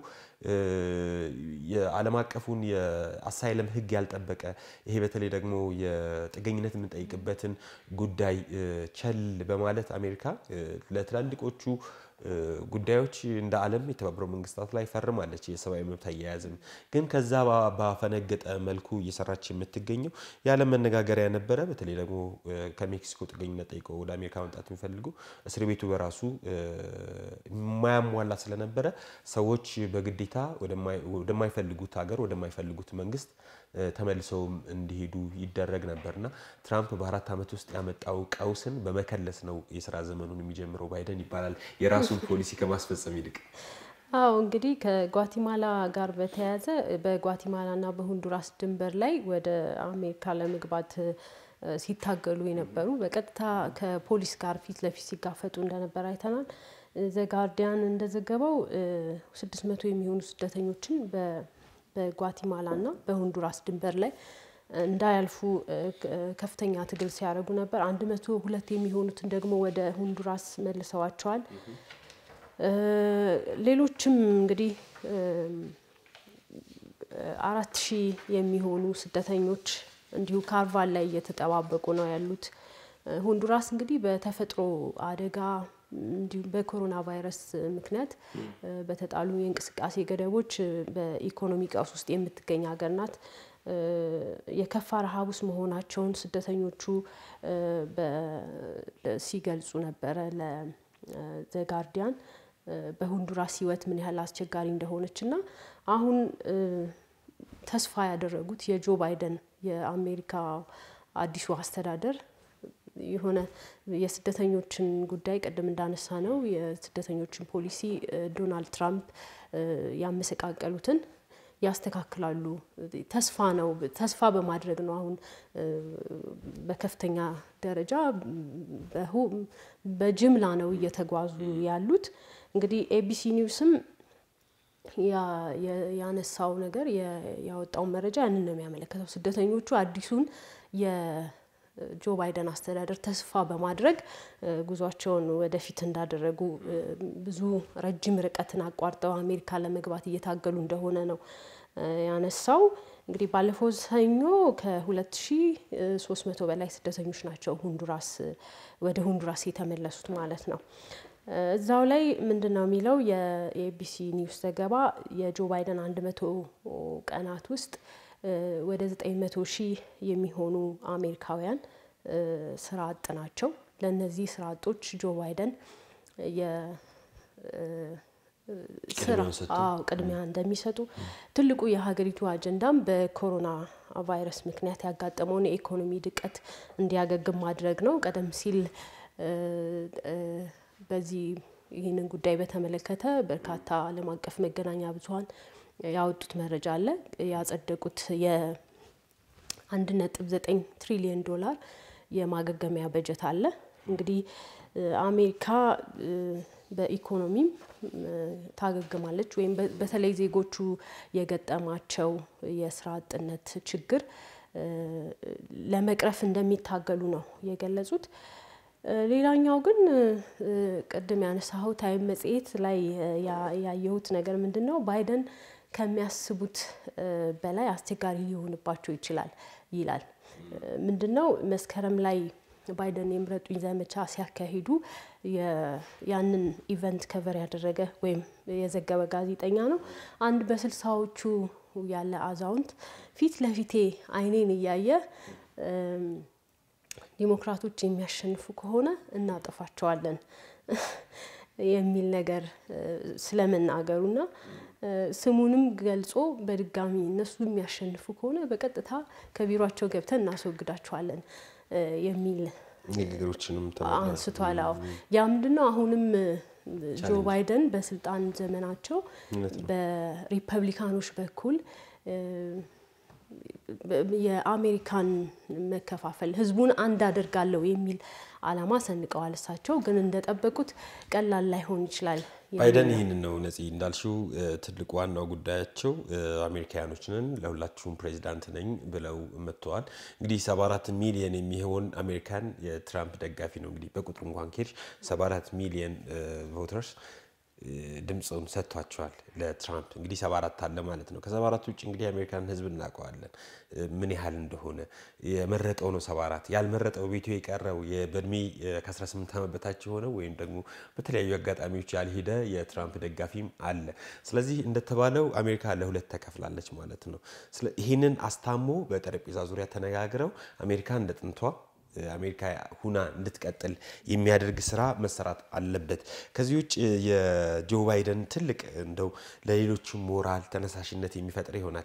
የዓለም አቀፉን የአሳይለም ህግ ያልጠበቀ ይሄ በተለይ ደግሞ የጥገኝነት የምንጠይቅበትን ጉዳይ ቸል በማለት አሜሪካ ለትላልቆቹ ጉዳዮች እንደ ዓለም የተባበረው መንግስታት ላይ ፈርማለች። የሰብአዊ መብት አያያዝም ግን ከዛ ባፈነገጠ መልኩ እየሰራች የምትገኘው የዓለም መነጋገሪያ ነበረ። በተለይ ደግሞ ከሜክሲኮ ጥገኝነት ጠይቀው ወደ አሜሪካ መምጣት የሚፈልጉ እስር ቤቱ በራሱ የማያሟላ ስለነበረ ሰዎች በግዴታ ወደማይፈልጉት ሀገር ወደማይፈልጉት መንግስት ተመልሰውም እንዲሄዱ ይደረግ ነበርና ትራምፕ በአራት ዓመት ውስጥ ያመጣው ቀውስን በመከለስ ነው የስራ ዘመኑን የሚጀምረው ባይደን ይባላል የራሱን ፖሊሲ ከማስፈጸም ይልቅ። አዎ እንግዲህ ከጓቲማላ ጋር በተያያዘ በጓቲማላና በሆንዱራስ ድንበር ላይ ወደ አሜሪካ ለመግባት ሲታገሉ የነበሩ በቀጥታ ከፖሊስ ጋር ፊት ለፊት ሲጋፈጡ እንደነበር አይተናል። ዘጋርዲያን እንደዘገበው ስድስት መቶ የሚሆኑ ስደተኞችን በጓቲማላና በሆንዱራስ ድንበር ላይ እንዳያልፉ ከፍተኛ ትግል ሲያደርጉ ነበር። አንድ መቶ ሁለት የሚሆኑትን ደግሞ ወደ ሆንዱራስ መልሰዋቸዋል። ሌሎችም እንግዲህ አራት ሺህ የሚሆኑ ስደተኞች እንዲሁ ካርቫን ላይ እየተጠባበቁ ነው ያሉት። ሆንዱራስ እንግዲህ በተፈጥሮ አደጋ እንዲሁም በኮሮና ቫይረስ ምክንያት በተጣሉ የእንቅስቃሴ ገደቦች በኢኮኖሚ ቀውስ ውስጥ የምትገኝ ሀገር ናት። የከፋ ረሃብ ውስጥ መሆናቸውን ስደተኞቹ ሲገልጹ ነበረ ለዘጋርዲያን በሆንዱራስ ሕይወት ምን ያህል አስቸጋሪ እንደሆነች እና አሁን ተስፋ ያደረጉት የጆ ባይደን የአሜሪካ አዲሱ አስተዳደር የሆነ የስደተኞችን ጉዳይ ቅድም እንዳነሳ ነው የስደተኞችን ፖሊሲ ዶናልድ ትራምፕ ያመሰቃቀሉትን ያስተካክላሉ ተስፋ ነው ተስፋ በማድረግ ነው። አሁን በከፍተኛ ደረጃ በጅምላ ነው እየተጓዙ ያሉት። እንግዲህ ኤቢሲ ኒውስም ያነሳው ነገር ያወጣው መረጃ ያንን ነው የሚያመለከተው። ስደተኞቹ አዲሱን የጆ ባይደን አስተዳደር ተስፋ በማድረግ ጉዟቸውን ወደፊት እንዳደረጉ ብዙ ረጅም ርቀትን አቋርጠው አሜሪካ ለመግባት እየታገሉ እንደሆነ ነው ያነሳው። እንግዲህ ባለፈው ሰኞ ከ2300 በላይ ስደተኞች ናቸው ሁንዱራስ ወደ ሁንዱራስ የተመለሱት ማለት ነው። እዛው ላይ ምንድን ነው የሚለው የኤቢሲ ኒውስ ዘገባ የጆ ባይደን 100 ቀናት ውስጥ ወደ 900 ሺህ የሚሆኑ አሜሪካውያን ስራ አጥ ናቸው። ለእነዚህ ስራ አጦች ጆ ባይደን ስራ አዎ ቅድሚያ እንደሚሰጡ ትልቁ የሀገሪቱ አጀንዳም በኮሮና ቫይረስ ምክንያት ያጋጠመውን የኢኮኖሚ ድቀት እንዲያገግም ማድረግ ነው። ቀደም ሲል በዚህ ይህንን ጉዳይ በተመለከተ በርካታ ዓለም አቀፍ መገናኛ ብዙኃን ያወጡት መረጃ አለ። ያጸደቁት የአንድ ነጥብ ዘጠኝ ትሪሊየን ዶላር የማገገሚያ በጀት አለ። እንግዲህ አሜሪካ በኢኮኖሚም ታገግማለች ወይም በተለይ ዜጎቹ የገጠማቸው የስራ አጥነት ችግር ለመቅረፍ እንደሚታገሉ ነው የገለጹት። ሌላኛው ግን ቅድም ያነሳኸው ታይም መጽሔት ላይ ያየሁት ነገር ምንድን ነው ባይደን ከሚያስቡት በላይ አስቸጋሪ ሊሆንባቸው ይችላል ይላል። ምንድን ነው መስከረም ላይ ባይደን የምረጡኝ ዘመቻ ሲያካሂዱ ያንን ኢቨንት ከቨር ያደረገ ወይም የዘገበ ጋዜጠኛ ነው። አንድ በስልሳዎቹ ያለ አዛውንት ፊት ለፊቴ አይኔን እያየ ዲሞክራቶች የሚያሸንፉ ከሆነ እናጠፋቸዋለን የሚል ነገር ስለመናገሩና ስሙንም ገልጾ በድጋሚ እነሱ የሚያሸንፉ ከሆነ በቀጥታ ከቢሯቸው ገብተን እናስወግዳቸዋለን የሚል ንግግሮችንም አንስቷል። አዎ ያ ምንድን ነው አሁንም ጆ ባይደን በስልጣን ዘመናቸው በሪፐብሊካኖች በኩል የአሜሪካን መከፋፈል ህዝቡን አንድ አደርጋለሁ የሚል ዓላማ ሰንቀዋል። እሳቸው ግን እንደጠበቁት ቀላል ላይሆን ይችላል። ባይደን ይህንን ነው ነፂ እንዳልሽው ትልቁ ዋናው ጉዳያቸው አሜሪካውያኖችንን ለሁላችሁም ፕሬዚዳንት ነኝ ብለው መጥተዋል። እንግዲህ 74 ሚሊየን የሚሆን አሜሪካን የትራምፕ ደጋፊ ነው። እንግዲህ በቁጥር እንኳን ኬድሽ 74 ሚሊየን ቮተርስ ድምፁን ሰጥቷቸዋል ለትራምፕ እንግዲህ 74 አለ ማለት ነው። ከ74 ውጭ እንግዲህ የአሜሪካን ህዝብ እናውቀዋለን ምን ያህል እንደሆነ የመረጠው ነው 74 ያልመረጠው ቤቱ የቀረው በእድሜ ከ18 ዓመት በታች የሆነው ወይም ደግሞ በተለያዩ አጋጣሚዎች ያልሄደ የትራምፕ ደጋፊም አለ። ስለዚህ እንደተባለው አሜሪካ ለሁለት ተከፍላለች ማለት ነው። ይህንን አስታሞ በጠረጴዛ ዙሪያ ተነጋግረው አሜሪካ እንደ ጥንቷ አሜሪካ ሁና እንድትቀጥል የሚያደርግ ስራ መሰራት አለበት። ከዚህ ውጭ የጆ ባይደን ትልቅ እንደው ለሌሎችም ሞራል ተነሳሽነት የሚፈጥር ይሆናል።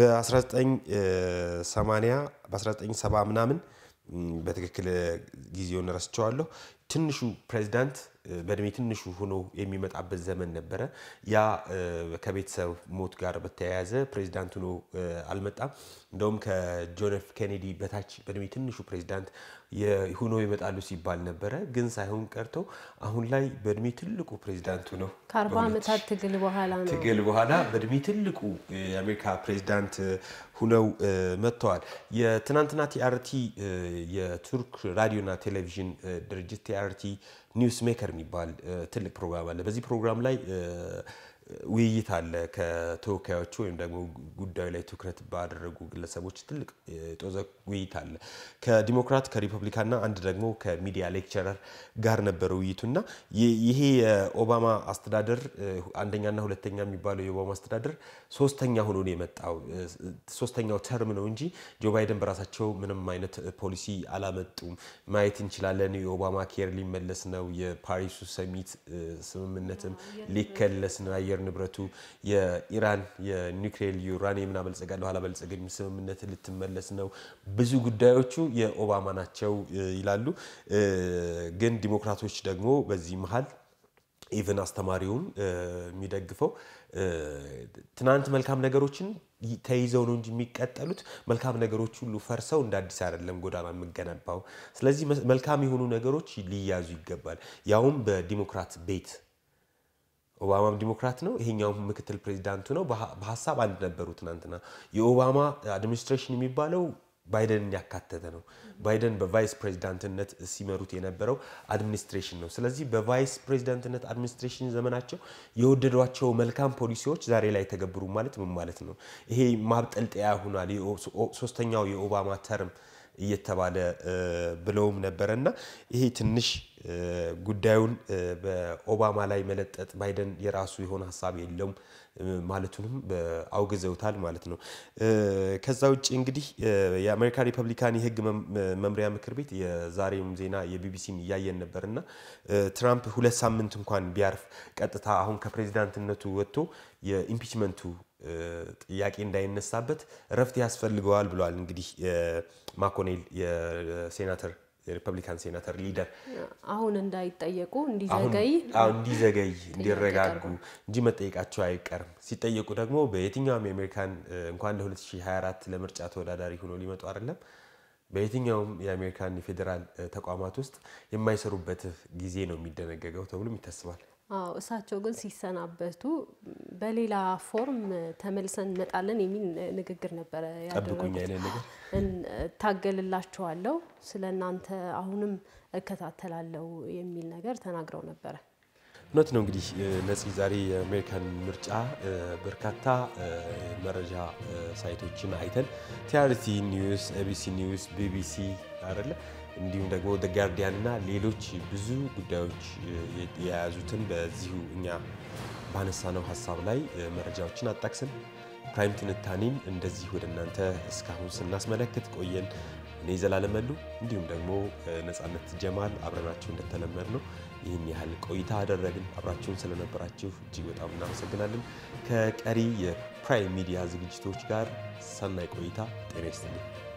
በ1980 በ1970 ምናምን በትክክል ጊዜውን ረስቸዋለሁ። ትንሹ ፕሬዚዳንት በእድሜ ትንሹ ሆኖ የሚመጣበት ዘመን ነበረ። ያ ከቤተሰብ ሞት ጋር በተያያዘ ፕሬዚዳንት ሆኖ አልመጣም። እንደውም ከጆን ኤፍ ኬኔዲ በታች በእድሜ ትንሹ ፕሬዚዳንት ሆኖ ይመጣሉ ሲባል ነበረ። ግን ሳይሆን ቀርቶ አሁን ላይ በእድሜ ትልቁ ፕሬዚዳንት ሆነው ከአርባ ዓመታት ትግል በኋላ ነው ትግል በኋላ በእድሜ ትልቁ የአሜሪካ ፕሬዚዳንት ሁነው መጥተዋል። የትናንትና ቲአርቲ የቱርክ ራዲዮና ቴሌቪዥን ድርጅት ቲአርቲ ኒውስ ሜከር የሚባል ትልቅ ፕሮግራም አለ። በዚህ ፕሮግራም ላይ ውይይት አለ ከተወካዮቹ ወይም ደግሞ ጉዳዩ ላይ ትኩረት ባደረጉ ግለሰቦች ትልቅ ጦዘ ውይይት አለ። ከዲሞክራት ከሪፐብሊካንና አንድ ደግሞ ከሚዲያ ሌክቸረር ጋር ነበረ ውይይቱ እና ይሄ የኦባማ አስተዳደር አንደኛና ሁለተኛ የሚባለው የኦባማ አስተዳደር ሶስተኛ ሆኖ ነው የመጣው። ሶስተኛው ተርም ነው እንጂ ጆ ባይደን በራሳቸው ምንም አይነት ፖሊሲ አላመጡም። ማየት እንችላለን። የኦባማ ኬር ሊመለስ ነው። የፓሪሱ ሰሚት ስምምነትም ሊከለስ ነው። አየር ንብረቱ የኢራን የኒውክሌር ዩራኒየምን አበልጸጋለሁ አላበልጸገኝም ስምምነት ልትመለስ ነው። ብዙ ጉዳዮቹ የኦባማ ናቸው ይላሉ። ግን ዲሞክራቶች ደግሞ በዚህ መሀል ኢቨን አስተማሪውን የሚደግፈው ትናንት መልካም ነገሮችን ተይዘው ነው እንጂ የሚቀጠሉት መልካም ነገሮች ሁሉ ፈርሰው እንደ አዲስ አይደለም ጎዳና የምገነባው። ስለዚህ መልካም የሆኑ ነገሮች ሊያዙ ይገባል። ያውም በዲሞክራት ቤት ኦባማም ዲሞክራት ነው፣ ይሄኛው ምክትል ፕሬዚዳንቱ ነው። በሀሳብ አንድ ነበሩ። ትናንትና የኦባማ አድሚኒስትሬሽን የሚባለው ባይደንን ያካተተ ነው። ባይደን በቫይስ ፕሬዚዳንትነት ሲመሩት የነበረው አድሚኒስትሬሽን ነው። ስለዚህ በቫይስ ፕሬዚዳንትነት አድሚኒስትሬሽን ዘመናቸው የወደዷቸው መልካም ፖሊሲዎች ዛሬ ላይ ተገብሩ ማለት ምን ማለት ነው? ይሄ ማብጠልጠያ ሆኗል። ሶስተኛው የኦባማ ተርም እየተባለ ብለውም ነበረ እና ይሄ ትንሽ ጉዳዩን በኦባማ ላይ መለጠጥ ባይደን የራሱ የሆነ ሀሳብ የለውም ማለቱንም አውግዘውታል ማለት ነው። ከዛ ውጭ እንግዲህ የአሜሪካ ሪፐብሊካን የህግ መምሪያ ምክር ቤት የዛሬውም ዜና የቢቢሲን እያየን ነበር እና ትራምፕ ሁለት ሳምንት እንኳን ቢያርፍ ቀጥታ አሁን ከፕሬዚዳንትነቱ ወጥቶ የኢምፒችመንቱ ጥያቄ እንዳይነሳበት እረፍት ያስፈልገዋል ብለዋል። እንግዲህ ማኮኔል የሴናተር የሪፐብሊካን ሴናተር ሊደር አሁን እንዳይጠየቁ እንዲዘገይ እንዲዘገይ እንዲረጋጉ እንጂ መጠየቃቸው አይቀርም። ሲጠየቁ ደግሞ በየትኛውም የአሜሪካን እንኳን ለ2024 ለምርጫ ተወዳዳሪ ሆኖ ሊመጡ አይደለም በየትኛውም የአሜሪካን የፌዴራል ተቋማት ውስጥ የማይሰሩበት ጊዜ ነው የሚደነገገው ተብሎም ይታስባል። አዎ እሳቸው ግን ሲሰናበቱ በሌላ ፎርም ተመልሰን እንመጣለን የሚል ንግግር ነበረ ጠብቁኝ አይነት ነገር እታገልላችኋለሁ፣ ስለ እናንተ አሁንም እከታተላለሁ የሚል ነገር ተናግረው ነበረ። እውነት ነው። እንግዲህ ነፂ ዛሬ የአሜሪካን ምርጫ በርካታ መረጃ ሳይቶችን አይተን ቲአርቲ ኒውስ፣ ኤቢሲ ኒውስ፣ ቢቢሲ አይደለ እንዲሁም ደግሞ ደ ጋርዲያን እና ሌሎች ብዙ ጉዳዮች የያዙትን በዚሁ እኛ ባነሳነው ሀሳብ ላይ መረጃዎችን አጣቅስን ፕራይም ትንታኔን እንደዚህ ወደ እናንተ እስካሁን ስናስመለክት ቆየን። እኔ ዘላለም መሉ እንዲሁም ደግሞ ነፃነት ጀማል አብረናችሁ እንደተለመድ ነው ይህን ያህል ቆይታ አደረግን። አብራችሁን ስለነበራችሁ እጅግ በጣም እናመሰግናለን። ከቀሪ የፕራይም ሚዲያ ዝግጅቶች ጋር ሰናይ ቆይታ። ጤና ይስጥልኝ።